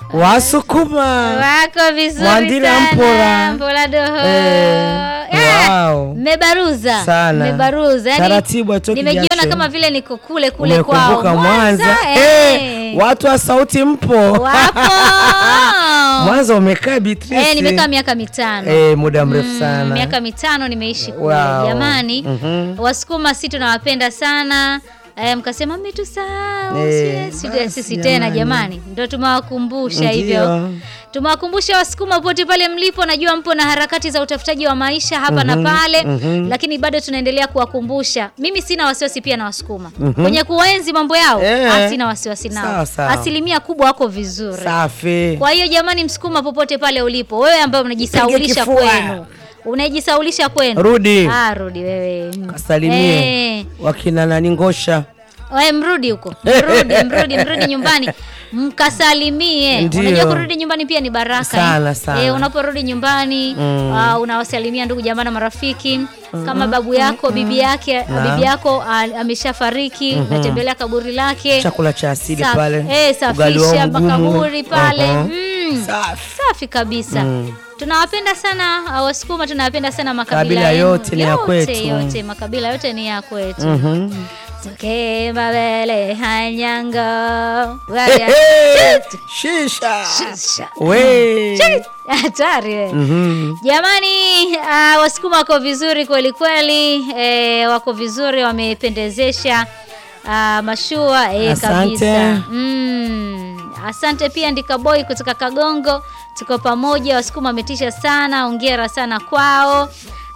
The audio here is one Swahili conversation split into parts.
Wasukuma wako vizuri Mwandile sana. Mpola. Mpola doho. Eh, Ah, wow. Mmebaruza Sana. Mmebaruza yani, Taratibu atoki nimejiona jasho. kama vile niko kule kule kwao umekumbuka Mwanza eh. Eh, watu wa sauti mpo wapo Mwanza umekaa Beatrice eh, nimekaa miaka mitano Eh, muda mrefu sana miaka mitano nimeishi kule Wow. jamani Mhm. wasukuma si tunawapenda sana eh, mkasema mmetusahau Eh, si- si- basi sisi tena jamani. jamani ndo tumewakumbusha Ndio. hivyo tumewakumbusha wasukuma pote pale mlipo najua mpo na harakati za utafutaji wa maisha hapa na pale mhm. lakini bado tunaendelea kuwakumbusha mimi sina wasiwasi pia na wasukuma kwenye kuenzi mambo yao Eh. ah, sina wasiwasi nao Sawa, sawa. asilimia kubwa wako vizuri safi kwa hiyo jamani, msukuma popote pale ulipo, wewe ambaye unajisaulisha kifua. kwenu, unajisaulisha kwenu, rudi ah, rudi wewe Mm. kasalimie Eh, wakina nani ngosha wewe mrudi huko, mrudi, mrudi, mrudi nyumbani mkasalimie. Ndio. Unajua kurudi nyumbani pia ni baraka Sana, eh. sana. Eh, unaporudi nyumbani Mm. ah, unawasalimia ndugu jamaa na marafiki kama babu yako bibi yake Naam. bibi yako ah, ameshafariki natembelea kaburi lake chakula cha asili Sa- pale eh, ugali wao safisha mgumu. makaburi pale Mhm. mm. Safi. safi kabisa tunawapenda sana uh, wasukuma tunawapenda sana makabila Kabila yenu. yote ni ya kwetu. yote makabila yote ni ya kwetu Mhm. Toke mabele hanyango Waya- Hey, shisha Shisha. we hatari we. Mhm. Jamani, uh, wasukuma wako vizuri kweli kweli, eh, wako vizuri, wamependezesha uh, mashua eh, Asante. kabisa. Mm, asante pia Ndika Boy kutoka Kagongo, tuko pamoja. Wasukuma wametisha sana, hongera sana kwao.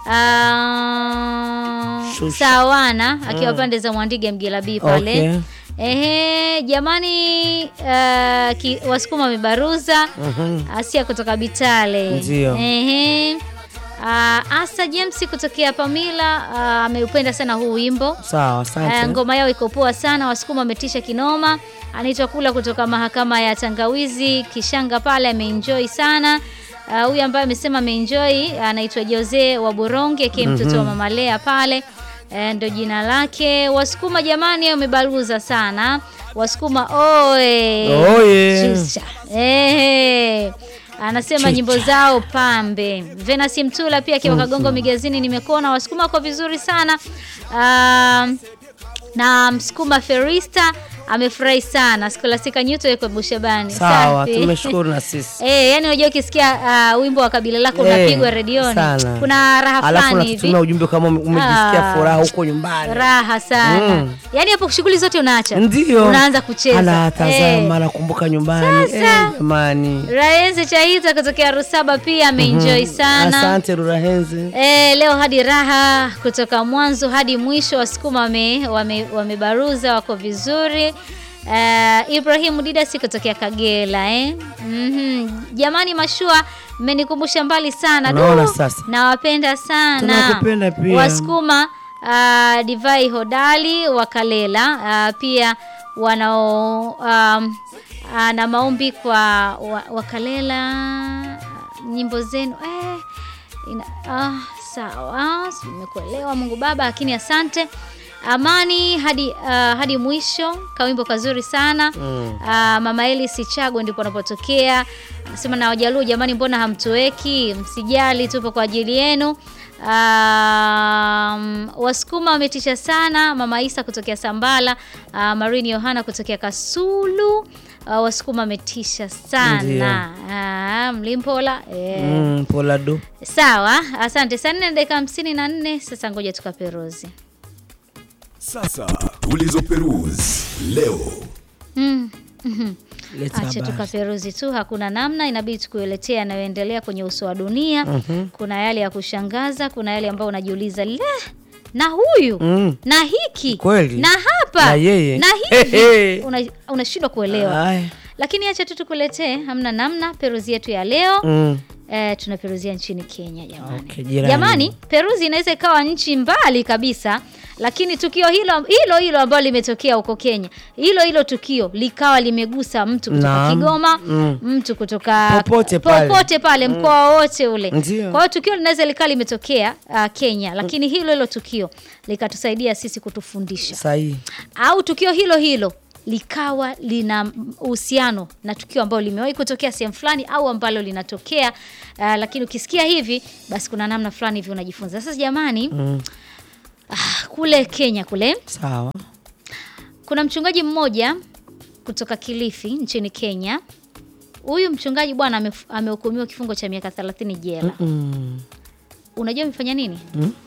Uh, Shusha. sawana akiwa pande za Mwandige Mgilabii pale Okay. Ehe, jamani uh, ki, wasukuma wamebaruza Mhm. Asia kutoka Bitale. Ndio. Ehe. Uh, Asa James kutokea Pamila uh, ameupenda sana huu wimbo. sawa Uh, asante ngoma yao iko poa sana, wasukuma wametisha kinoma. Anaitwa Kula kutoka mahakama ya Tangawizi Kishanga pale, ameenjoy sana. Uh, huyu ambaye amesema ameenjoy anaitwa Jose wa Boronge akiwa mtoto wa Mama Lea pale Eh, ndo jina lake. Wasukuma jamani, wamebaruza sana. Wasukuma oe. Oye. Chusha. Ehe. Anasema Chicha. nyimbo zao pambe. Venus Mtula pia akiwa Kagongo Migazini nimekuona Wasukuma kwa vizuri sana. Um, na Msukuma Ferista amefurahi sana. Skolastika Nyuto yuko Bushabani. sawa Safi. tumeshukuru na sisi Eh, yani unajua ukisikia uh, wimbo wa kabila lako Eh, unapigwa redioni. sana. Kuna raha alafu fulani hivi. natutumia ujumbe kama ume- umejisikia Ah. furaha huko nyumbani Raha sana. Mm. Yaani hapo shughuli zote unaacha. ndio Unaanza kucheza. anatazama anakumbuka nyumbani Sasa. Eh, jamani Raenzi Chaita kutokea Rusaba pia ameenjoy sana. asante rurahenzi E, leo hadi raha kutoka mwanzo hadi mwisho wasukuma wame, wame, wamebaruza wako vizuri. Uh, Ibrahim Didasi kutokea Kagera eh? Mhm. Jamani mashua mmenikumbusha mbali sana. Unaona Du, sasa? Nawapenda sana. Tunakupenda pia. Wasukuma uh, Divai Hodali wa Kalela uh, pia wanao um, uh, na maombi kwa wa, Wakalela nyimbo zenu eh, ina, ah, sawa nimekuelewa Mungu Baba, lakini asante Amani hadi uh, hadi mwisho, kawimbo kazuri sana Mm. uh, Mama Eli Sichago ndipo anapotokea, anasema na Wajaluo, jamani, mbona hamtuweki? Msijali, tupo kwa ajili yenu. Um, Wasukuma wametisha sana. Mama Isa kutokea Sambala, uh, Marini Yohana kutokea Kasulu. Uh, Wasukuma wametisha sana. Uh, Mlimpola eh. mm, poladu Sawa, asante sana. Na dakika hamsini na nne sasa, ngoja tukaperuzi. Sasa tulizoperuzi leo. mm. mhm. Leta Acha habari. tukaperuzi tu, hakuna namna, inabidi tukueletea yanayoendelea kwenye uso wa dunia. Kuna yale ya kushangaza, kuna yale ambayo unajiuliza le, na huyu Mm. na hiki Kweli. na hapa Na yeye. na He, hivi he. Una- unashindwa kuelewa, Aya. lakini acha tu tukuletee, hamna namna. Peruzi yetu ya leo Mm. eh, tunaperuzia nchini Kenya jamani. Okay, jirani. Jamani, Peruzi inaweza ikawa nchi mbali kabisa, lakini tukio hilo hilo hilo ambalo limetokea huko Kenya, hilo hilo tukio likawa limegusa mtu kutoka Naam. Kigoma, Mm. mtu kutoka Popote pale. popote pale mkoa wote ule. Ndio. Kwa hiyo tukio linaweza likawa limetokea uh, Kenya, lakini hilo hilo tukio likatusaidia sisi kutufundisha Sahihi. au tukio hilo hilo likawa lina uhusiano na tukio ambalo limewahi kutokea sehemu fulani au ambalo linatokea uh, lakini ukisikia hivi basi kuna namna fulani hivi unajifunza. Sasa jamani, Mm. ah, kule Kenya kule Sawa. kuna mchungaji mmoja kutoka Kilifi nchini Kenya. Huyu mchungaji bwana amef- amehukumiwa kifungo cha miaka 30 jela. Mm. Unajua amefanya nini?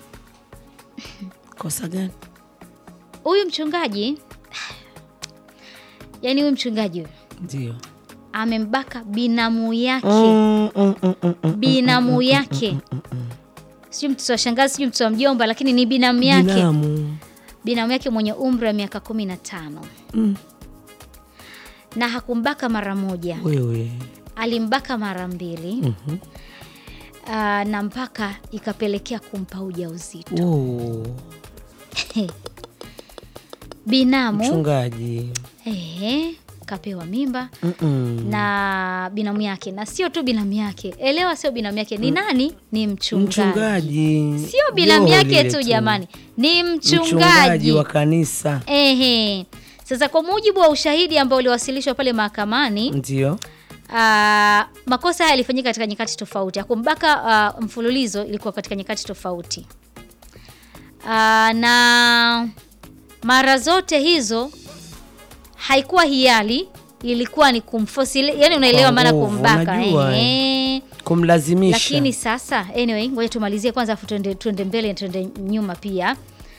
Kosa gani? Huyu mchungaji yani, huyu mchungaji huyu Ndio. amembaka binamu yake Mm, mm, mm, mm, mm. binamu yake, sijui mtoto wa shangazi, sijui mtoto wa mjomba, lakini ni binamu yake, Binamu. binamu yake mwenye umri wa miaka kumi na tano Mm. na hakumbaka mara moja, Wewe. alimbaka mara mbili Mhm. Ah, na mpaka ikapelekea kumpa ujauzito Oh. binamu. Mchungaji. Ehe, kapewa mimba Mm-mm. na binamu yake, na sio tu binamu yake, elewa, sio binamu yake, ni nani? Ni mchungaji, Mchungaji. sio binamu Joho yake lile tu jamani, ni mchungaji, Mchungaji wa kanisa. Ehe. Sasa kwa mujibu wa ushahidi ambao uliwasilishwa pale mahakamani Ndio. ah, makosa haya yalifanyika katika nyakati tofauti. Ya kumbaka ah, mfululizo ilikuwa katika nyakati tofauti Ah, na mara zote hizo haikuwa hiari, ilikuwa ni kumforce, yani unaelewa Kwa maana nguvu, kumbaka unajua, ehe. Kumlazimisha. Lakini sasa anyway, ngoja tumalizie kwanza afu tuende, tuende mbele tuende nyuma pia.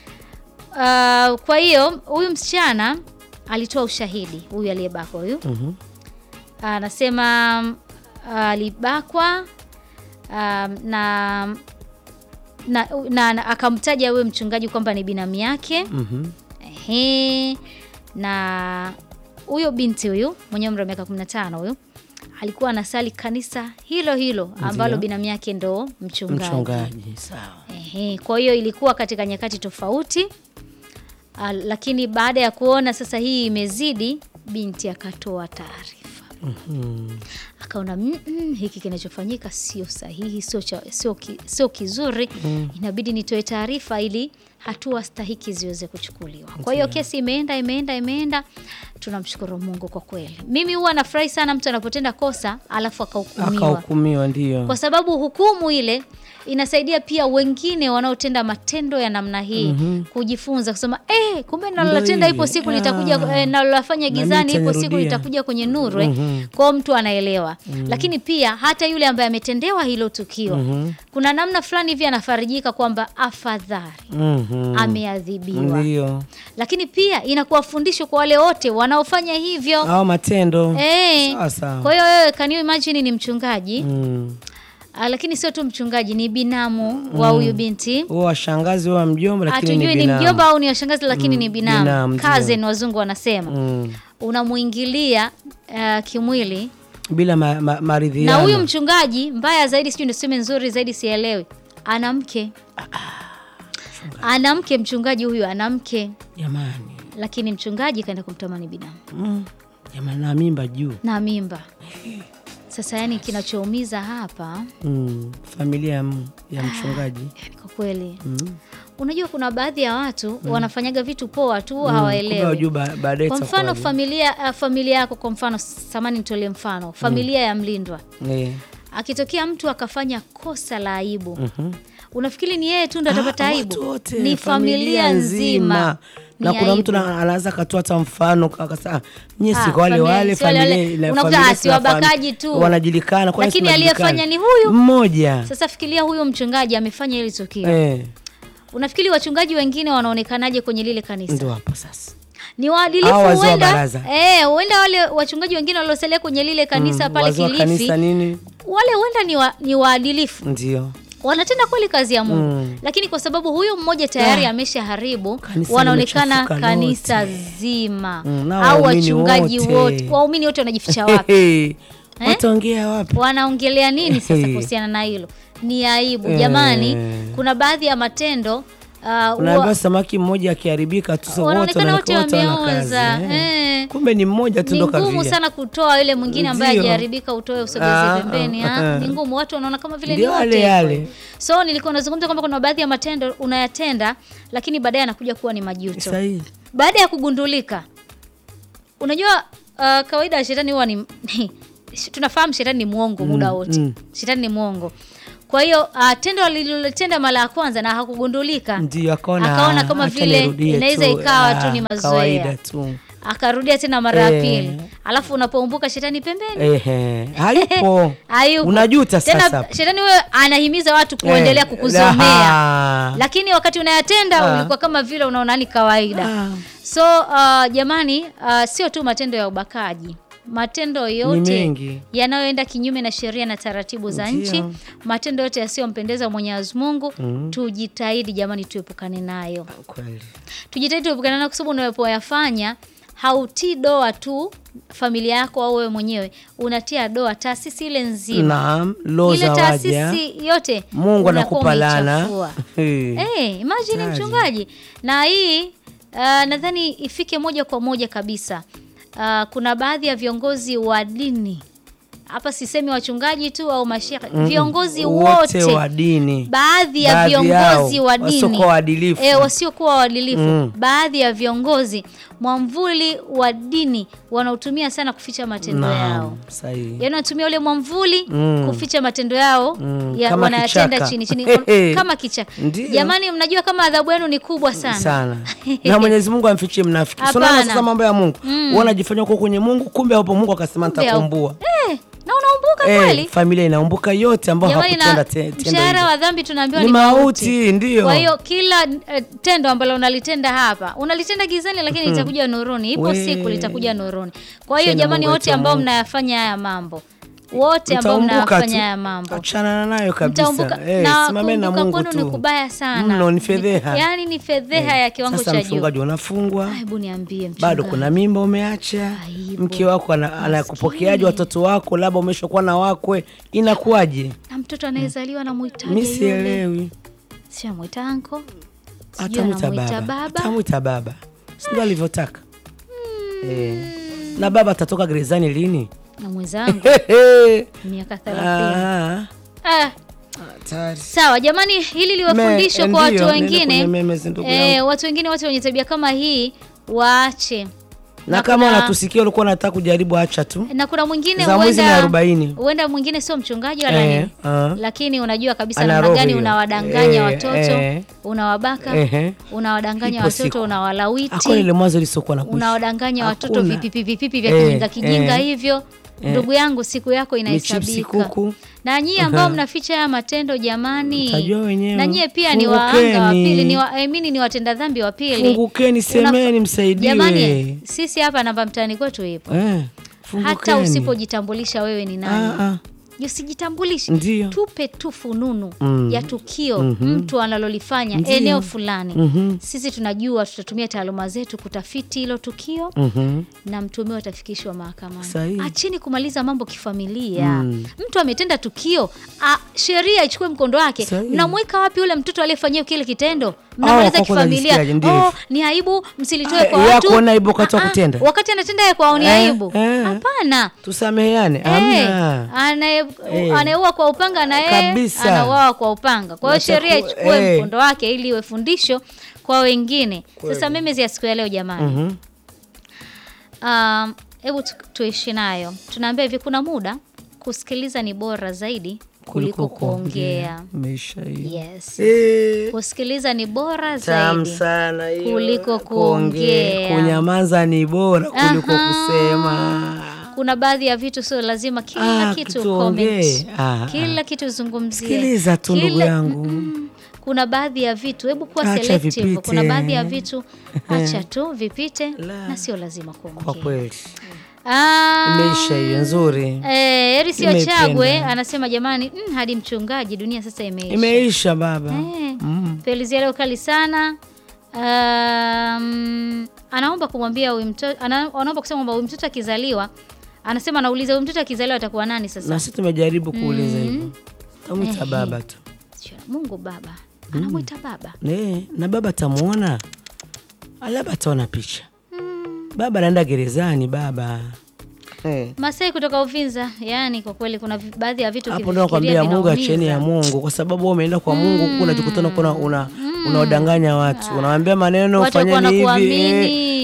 Uh, kwa hiyo huyu msichana alitoa ushahidi, huyu aliyebakwa huyu Mhm. anasema uh, alibakwa um, na na, na, na akamtaja huyo mchungaji kwamba ni binamu yake. Mhm. Ehe, na huyo binti huyu mwenye umri wa miaka 15 huyu alikuwa anasali kanisa hilo hilo ambalo Ndio. binamu yake ndo mchungaji. Mchungaji. Sawa. Ehe, kwa hiyo ilikuwa katika nyakati tofauti. Ah, lakini baada ya kuona sasa hii imezidi, binti akatoa taarifa Mhm. akaona "Mm, mm, hiki kinachofanyika sio sahihi, sio cha- sio ki, sio kizuri, inabidi nitoe taarifa ili hatua stahiki ziweze kuchukuliwa. Kwa hiyo kesi imeenda imeenda imeenda, tunamshukuru Mungu kwa kweli. Mimi huwa nafurahi sana mtu anapotenda kosa alafu akahukumiwa, Akahukumiwa ndio. kwa sababu hukumu ile inasaidia pia wengine wanaotenda matendo ya namna hii kujifunza kusema, eh, kumbe nalolotenda Ndio ipo hili. siku litakuja, Ah. eh, nalolafanya Na mimi gizani ipo siku itanirudia. litakuja kwenye nuru eh. Kwao mtu anaelewa, lakini pia hata yule ambaye ametendewa hilo tukio kuna namna fulani hivi anafarijika kwamba afadhali Mhm. ameadhibiwa, Ndio. lakini pia inakuwa fundisho kwa wale wote wanaofanya hivyo Au matendo. eh. Sawa sawa. Kwa hiyo wewe, can you imagine ni mchungaji Mm. Ah, lakini sio tu mchungaji, ni binamu wa huyu binti. Huwa washangazi wa mjomba lakini Hatujui ni ni binamu. mjomba au ni washangazi, lakini ni binamu, binamu, ndio. cousin wazungu wanasema. Mm. Unamuingilia uh, kimwili Bila ma, ma, na maridhiano. huyu mchungaji, mbaya zaidi, sijui niseme nzuri zaidi, sielewi, ana mke, ana mke. Mchungaji huyu ana mke, Jamani. lakini mchungaji kaenda kumtamani binamu Mm. Jamani na mimba juu. na mimba. Sasa yani, kinachoumiza hapa Mm. Familia ya, m- ya mchungaji. yani, kwa kweli Mm. unajua, kuna baadhi ya watu wanafanyaga vitu poa tu, Kumbe hawaelewi wajua ba- baadaye Kwa mfano itakuwaje. familia uh, familia yako, kwa mfano samani, nitolee mfano familia ya mlindwa, Eh. akitokea mtu akafanya kosa la aibu, Mhm. unafikiri ni yeye tu ndo atapata Ah, aibu? watu wote, Ni familia nzima. na Ni kuna aibu. mtu na- anaweza akatoa hata mfano akasema nyie Ah, si kwa wale familia- wale si wale wale. familia ina- Unakuta, familia ah, si sina fami- wabakaji tu. wanajulikana kwani Lakini si aliyefanya wanajulikana? ni huyu. mmoja Sasa fikiria huyo mchungaji amefanya hili tukio, eh, unafikiri wachungaji wengine wanaonekanaje kwenye lile kanisa? ndo hapo sasa Ni waadilifu Hao wazee wa huenda, baraza. eh, huenda wale wachungaji wengine waliosalia kwenye lile kanisa Mm, pale wazee wa Kilifi, kanisa nini wale huenda ni, wa, ni waadilifu ndio wanatenda kweli kazi ya Mungu Mm. lakini kwa sababu huyu mmoja tayari Ah. ameshaharibu, Kanisa wanaonekana limechafuka kanisa lote. zima Mm, na au waumini wachungaji wote. wote, waumini wote wanajificha wapi? Hey, wataongea wapi Wanaongelea nini sasa Hey. kuhusiana na hilo? Ni aibu Eh. jamani. Kuna baadhi ya matendo uh, unaambiwa wa- samaki mmoja akiharibika tu so wote wanaonekana wote wanaonekana wote wana kazi, wameoza. eh. Eh. kumbe ni mmoja tu ni ndo ngumu kavia sana kutoa yule mwingine ambaye Ndio. hajaharibika, utoe usogeze Ah, pembeni. ah, ah. ah. Ni ngumu, watu wanaona kama vile ni Ndio wote yale hivyo. yale. So nilikuwa nazungumza kwamba kuna baadhi ya matendo unayatenda, lakini baadaye anakuja kuwa ni majuto sahihi baada ya kugundulika unajua uh, kawaida shetani huwa ni tunafahamu shetani ni mwongo muda wote mm. shetani ni mwongo kwa hiyo uh, tendo alilotenda mara ya kwanza na hakugundulika ndio akaona Akaona kama acha vile nirudie inaweza tu, ikawa tu ah, ni mazoea. kawaida tu akarudia tena mara ya Eh. pili alafu unapoumbuka shetani pembeni Ehe, hayupo hayupo. unajuta tena sasa shetani huyo anahimiza watu kuendelea Eh, kukuzomea aha. lakini wakati unayatenda Ah. ulikuwa kama vile unaona ni kawaida Ah. so uh, jamani uh, sio tu matendo ya ubakaji matendo yote mengi. yanayoenda kinyume na sheria na taratibu za Ndio. nchi matendo yote yasiyompendeza mwenyezi mungu tujitahidi jamani tuepukane nayo kweli tujitahidi tuepukane nayo kwa sababu unapoyafanya hautii doa tu familia yako au wewe mwenyewe unatia doa taasisi ile nzima naam lo ile za waja taasisi yote mungu unakuwa anakupa lana umeichafua. Eh. Eh, imagine Taji. mchungaji na hii uh, nadhani ifike moja kwa moja kabisa uh, kuna baadhi ya viongozi wa dini hapa sisemi wachungaji tu au mashekhe viongozi wote, wa dini baadhi ya Baadhi viongozi yao, wa dini wasiokuwa waadilifu. eh, wasiokuwa waadilifu Mm. baadhi ya viongozi mwamvuli wa dini wanaotumia sana kuficha matendo yao naam sahihi yaani wanatumia ule mwamvuli Mm. kuficha matendo yao Mm, ya, kama wanayatenda kichaka. chini chini Hehe. kama kichaka Ndio. jamani mnajua kama adhabu yenu ni kubwa sana, sana na mwenyezi mungu amfichie mnafiki Hapana. sunaona sasa mambo ya mungu mm. wanajifanya uko kwenye mungu kumbe hapo mungu akasema Kumbe nitakumbua eh, na unaumbuka eh, kweli familia inaumbuka yote ambao jamani na hakutenda te- tendo mshahara hilo. wa dhambi tunaambiwa ni ni mauti ndio kwa hiyo kila eh, tendo ambalo unalitenda hapa unalitenda gizani lakini litakuja nuruni ipo We. siku litakuja nuruni kwa hiyo Tena jamani Mungu wote wetu ambao Mungu. mnayafanya haya mambo wote ambao Mtaumbuka tu. mnayafanya haya mambo achana nayo kabisa mtaumbuka eh, na simameni na kuumbuka mungu kwenu ni tu kubaya sana mno ni fedheha yaani ni fedheha ya kiwango sasa cha juu mchungaji unafungwa hebu niambie bado mchungaji. kuna mimba umeacha Aibu. mke wako ana- anakupokeaje watoto wako labda umeshakuwa na wakwe inakuwaje na mtoto anayezaliwa na mi mwitaji yule sielewi sio amwita anko sijui atamwita anamwita baba baba atamwita baba sindio alivyotaka eh. na baba atatoka gerezani lini na mwenzangu miaka thelathini Ah, ah, hatari. sawa jamani hili liwe Me- fundisho kwa ndio, watu nenda kwenye wengine memes, ndugu eh, yangu. watu wengine wote wenye tabia kama hii waache na na kama kuna- wanatusikia ulikuwa unataka kujaribu acha tu na kuna mwingine za mwezi ni huenda arobaini huenda mwingine sio mchungaji wala Eh, nini ah. lakini unajua kabisa Ana namna roho gani hiyo. unawadanganya Eh, watoto eh. unawabaka Ehe. unawadanganya Ipo watoto siku. unawalawiti Hakuna ile mwanzo lisiokuwa na kuishi. unawadanganya watoto Hakuna. vipipi vipipi vya Eh, kijinga kijinga eh. hivyo ndugu yangu siku yako Michipsi inahesabika kuku. na nyie ambao mnaficha haya matendo jamani Mtajua wenyewe. na nyie pia ni waanga wa Fungukeni. pili ni wa, I mean, ni watenda dhambi wa pili Fungukeni, semeni, Unafa- msaidiwe. jamani sisi hapa namba mtaani kwetu ipo Eh, hata fungukeni. usipojitambulisha wewe ni nani Ah, ah. usijitambulishe Ndio. tupe tu fununu Mm. ya tukio mtu analolifanya Ndio. eneo fulani Mhm. sisi tunajua tutatumia taaluma zetu kutafiti hilo tukio Mhm. na mtumiwa atafikishwa mahakamani Sahihi. acheni kumaliza mambo kifamilia mtu ametenda tukio a, sheria ichukue mkondo wake Sahihi. mnamweka wapi ule mtoto aliyefanyia kile kitendo mnamaliza kwa kweli kifamilia najisikiaje, ndio oh, hivyo. ni aibu msilitoe Ah, kwa yako watu ona aibu wakati wa Ah, ah, kutenda? wakati anatenda yeye kwao ni Eh, aibu eh. hapana tusameheane Eh, amna anaye- Eh. anayeua kwa upanga na yeye Kabisa. anauawa kwa upanga kwa hiyo Nataku- sheria ichukue eh. mkondo wake ili iwe fundisho kwa wengine sasa memezi ya siku ya leo jamani Mhm. Um, hebu tu, tuishi nayo tunaambia hivi kuna muda kusikiliza ni bora zaidi kuliko kuongea Maisha hii. yes Eh, kusikiliza ni bora tamu zaidi sana hiyo. kuliko kuongea. Kunyamaza ni bora kuliko Aha. kusema. kuna baadhi ya vitu sio lazima kila Ah, kitu tuongee. comment. Ah, kila kitu zungumzie Sikiliza tu ndugu Kila- yangu. Mm, kuna baadhi ya vitu hebu kuwa Acha selective vipite. kuna baadhi ya vitu acha tu vipite La. na sio lazima Kwa kuongea kweli Ah, imeisha hiyo nzuri, Eh, Eri sio Nimependa. Chagwe anasema jamani, mm, hadi mchungaji, dunia sasa imeisha. imeisha baba. Eh, Mm. Felizia leo kali sana. Um, anaomba kumwambia huyu mtoto ana, anaomba kusema kwamba huyu mtoto akizaliwa, anasema anauliza huyu mtoto akizaliwa atakuwa nani sasa? Na sisi tumejaribu kuuliza hivyo, tamwita baba tu Sio, Mungu baba anamwita baba. Ne, na baba tamuona, labda ataona picha. Baba anaenda gerezani baba. Eh. Masai kutoka Uvinza, yani kwa kweli kuna vi- baadhi ya vitu Hapo ndo nakwambia Mungu acheni ya Mungu, kwa sababu wewe umeenda kwa Mungu huku unajikutana kuna una unawadanganya watu, unawaambia maneno Watu ufanyeni hivi. wanakuamini, eh.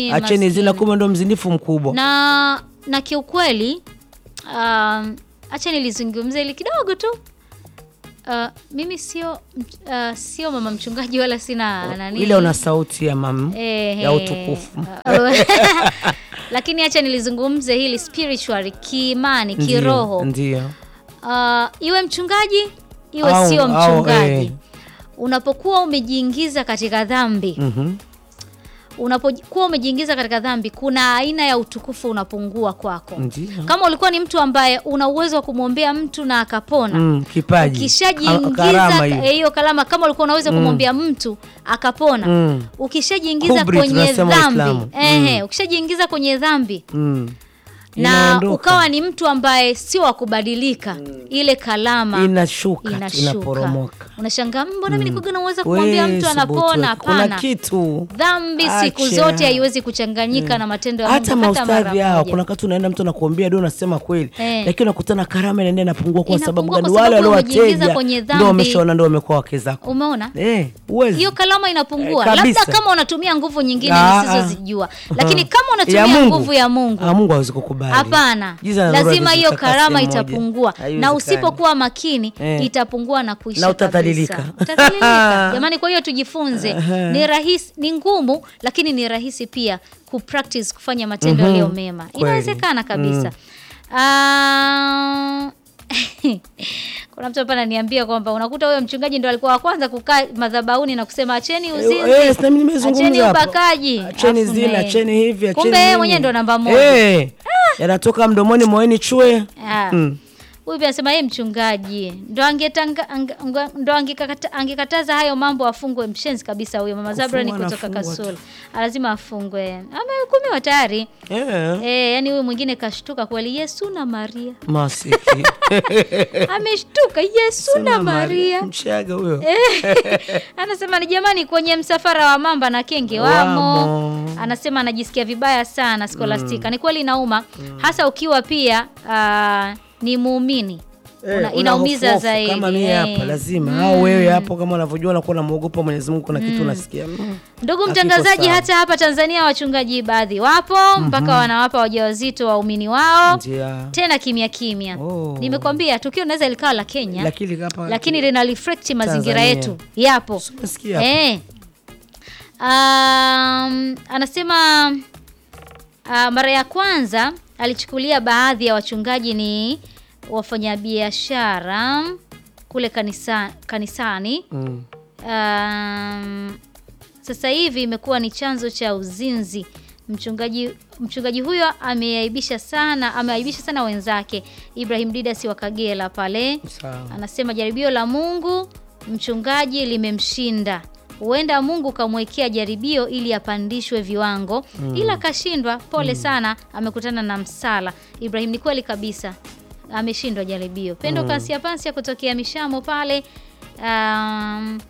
acheni maskini. zina, kumbe ndo mzinifu mkubwa. na na kiukweli um, acha nilizungumze ili kidogo tu uh, mimi sio uh, sio mama mchungaji wala sina nani Ile una sauti ya mam Eh, ya eh. utukufu. Uh, lakini acha nilizungumze hili spiritual kiimani Ndiyo, kiroho Ndio. uh, iwe mchungaji iwe Au- sio au, mchungaji eh. unapokuwa umejiingiza katika dhambi Mhm. unapokuwa umejiingiza katika dhambi kuna aina ya utukufu unapungua kwako Ndio. kama ulikuwa ni mtu ambaye una uwezo wa kumwombea mtu na akapona Mm, kipaji. Ka- ukishajiingiza karama hiyo. eh, hiyo kalama kama ulikuwa unaweza kumwombea mtu akapona Mm. ukishajiingiza Kubri kwenye tunasema dhambi Waislamu. ehe ukishajiingiza kwenye dhambi Mm. na Inaondoka. ukawa ni mtu ambaye sio wa kubadilika ile kalama inashuka tu, inashuka inaporomoka. unashangaa mbona mimi nilikuwa naweza kumwambia We, mtu subutu, anapona kuna hapana kitu dhambi siku Acha. zote haiwezi kuchanganyika na matendo ya hata Mungu hata mara maustadhi hao, moja. kuna wakati unaenda mtu anakuambia ndio unasema kweli Eh. lakini unakutana karama inaenda inapungua kwa sababu Inapungua gani? kwa Wale sababu umejiingiza waliowateja kwenye ndio dhambi. wameshaona ndio wamekuwa wake zako umeona eh, uwezi hiyo kalama inapungua Eh, kabisa. labda kama unatumia nguvu nyingine Ah, nisizozijua ah. lakini kama Ya unatumia Mungu. nguvu ya Mungu Ah, Mungu hawezi kukubali hapana Giza na nuru lazima haviwezi hiyo kukaa karama sehemu moja. itapungua na Haiwezekani. usipokuwa makini Eh. itapungua na kuisha Na utadhalilika. kabisa. Utadhalilika. jamani kwa hiyo tujifunze ni rahisi ni ngumu lakini ni rahisi pia kupractice kufanya matendo Mhm. yaliyo mema Kweli. inawezekana kabisa Ah, kuna mtu hapa ananiambia kwamba unakuta huyo mchungaji ndo alikuwa wa kwanza kukaa madhabahuni na kusema acheni uzinzi Eh, eh, sina mimi nimezungumza acheni hapo. ubakaji acheni Afu zina naye- acheni hivi acheni kumbe yeye nini. mwenyewe ndo namba moja eh, yanatoka mdomoni moyoni chue Ah. Mm. huyu pia anasema yeye mchungaji ndo angetanga ang- anga- ndo angekata- angekataza hayo mambo afungwe mshenzi kabisa huyo mama Zabra ni Kufungwa kutoka anafungwa tu. Kasulu lazima afungwe amehukumiwa tayari Eh, eh yani huyu mwingine kashtuka kweli Yesu na Maria masiki ameshtuka Yesu na Sina Maria mchaga huyo anasema ni jamani kwenye msafara wa mamba na kenge wamo, Wamo. anasema anajisikia vibaya sana Scholastica ni kweli inauma hasa ukiwa pia ah, ni muumini Eh, Una- una inaumiza hofu-hofu, zaidi kama mimi eh. hapa lazima au wewe hapo kama unavyojua unakuwa unamwogopa Mwenyezi Mungu kuna kitu unasikia mm. Ndugu Hakiko mtangazaji, sawa. hata hapa Tanzania wachungaji baadhi wapo mpaka wanawapa wajawazito waumini wao Ndia. tena kimya kimya. Oh. Nimekwambia tukio linaweza likawa la Kenya lakini hapa lakini lina reflect mazingira Tanzania. yetu yapo. Umesikia hapo? Eh. Um, anasema uh, mara ya kwanza alichukulia baadhi ya wachungaji ni wafanyabiashara kule kanisa, kanisani Mm. um, sasa hivi imekuwa ni chanzo cha uzinzi. Mchungaji mchungaji huyo ameaibisha sana ameaibisha sana wenzake. Ibrahim Didasi wa Kagera pale Sawa. anasema jaribio la Mungu mchungaji limemshinda. Huenda Mungu kamwekea jaribio ili apandishwe viwango, ila kashindwa. Pole sana, amekutana na msala. Ibrahim, ni kweli kabisa, ameshindwa jaribio. Pendo Kansia Pansia kutokea Mishamo pale um,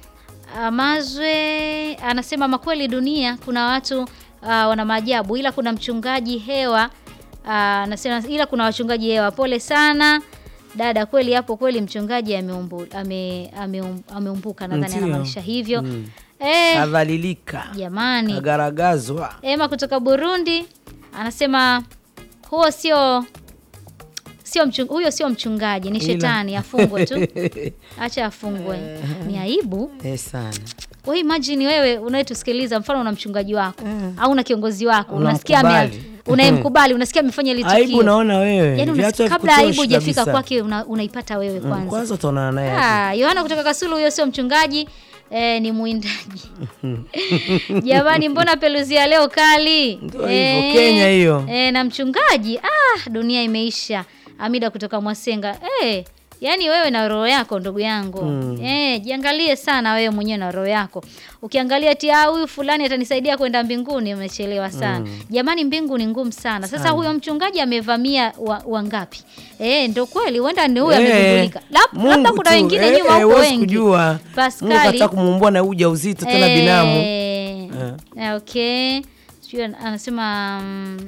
Amazwe anasema makweli, dunia kuna watu uh, wana maajabu, ila kuna mchungaji hewa uh, anasema ila kuna wachungaji hewa. Pole sana dada, kweli hapo kweli mchungaji ameumbu, ame, ameum, ameumbuka nadhani Ndio. anamaanisha hivyo Mm. eh, kadhalilika jamani. agaragazwa Ema kutoka Burundi anasema huo sio sio mchung, huyo sio mchungaji, ni Ila. shetani, afungwe tu, acha afungwe. Ni aibu. eh, sana We imagine wewe unayetusikiliza, mfano una mchungaji wako au una kiongozi wako, unasikia ame- Unamkubali. unayemkubali, unasikia amefanya ile aibu tukio, naona wewe yani Viatu unas- kabla havikutoshi aibu hujafika kabisa. kwake una, unaipata wewe Mm, kwanza. kwanza utaonana naye aje. Ah, Yohana kutoka Kasulu, huyo sio mchungaji eh, ni mwindaji. Jamani, mbona peluzia leo kali? Ndio hivyo, Kenya hiyo. Eh, na mchungaji ah, dunia imeisha. Amida kutoka Mwasenga. Eh, yaani wewe na roho yako ndugu yangu. Eh, jiangalie sana wewe mwenyewe na roho yako. Ukiangalia ati ah, huyu fulani atanisaidia kwenda mbinguni, umechelewa sana. Jamani, mbingu ni ngumu sana. Sasa huyo mchungaji amevamia wa- wangapi? eh, ndo kweli huenda ni huyo Eh, amegundulika. Lab- Mungu Labda kuna tu, wengine eh, nyuma eh, huko huwezi wengi. kujua. Mungu Paskali. kataka kumuumbua na uja uzito tena binamu. Eh, eh, okay. Sijui an- anasema mm,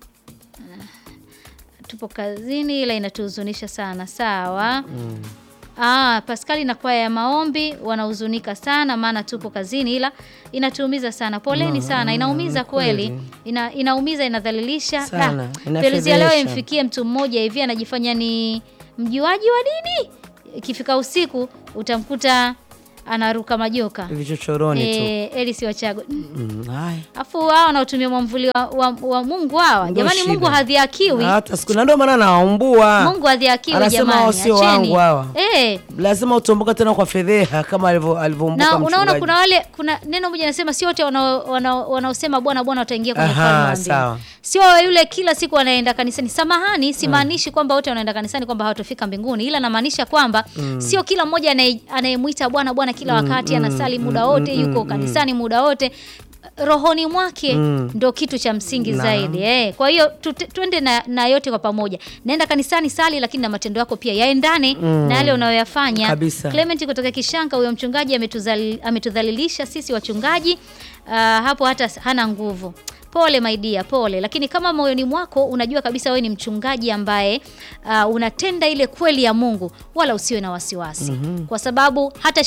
tupo kazini ila inatuhuzunisha sana. Sawa. Ah, Paskali na kwaya ya maombi wanahuzunika sana, maana tupo kazini, ila inatuumiza sana. Poleni sana, inaumiza kweli, ina, inaumiza, inadhalilisha Sana, Da, Feruzi ya leo inafedhesha. imfikie mtu mmoja hivi anajifanya ni mjuaji wa dini, ikifika usiku utamkuta anaruka majoka. vichochoroni tu Eh, Elisi Wachago Mm, haya afu hao wanaotumia mwamvuli wa, wa, wa Mungu hawa, Ndio jamani, shida. Mungu hadhiakiwi. hata siku na ndio maana nawaumbua Mungu hadhiakiwi Anasema jamani, hao sio acheni. wangu hawa. Eh, lazima utomboka tena kwa fedheha kama alivyo- alivyoumbuka na unaona mchungaji. kuna wale kuna neno moja nasema sio wote wanao- wanao- wanaosema bwana bwana wataingia kwenye Aha, ufalme wa sawa. mbinguni. Sio yule kila siku anaenda kanisani. Samahani, simaanishi kwamba wote wanaenda kanisani kwamba hawatofika mbinguni, ila namaanisha kwamba sio kila mmoja anaye- anayemwita bwana bwana kila wakati anasali muda wote, yuko kanisani muda wote rohoni mwake ndo kitu cha msingi zaidi eh. Kwa hiyo tute- twende na, na yote kwa pamoja, naenda kanisani sali, lakini na matendo yako pia yaendane na yale unayoyafanya Kabisa. Clement kutoka Kishanka, huyo mchungaji ametuzali- ametudhalilisha sisi wachungaji. Ah, hapo hata hana nguvu. Pole my dear, pole. Lakini kama moyoni mwako unajua kabisa wewe ni mchungaji ambaye ah, unatenda ile kweli ya Mungu, wala usiwe na wasiwasi, kwa sababu hata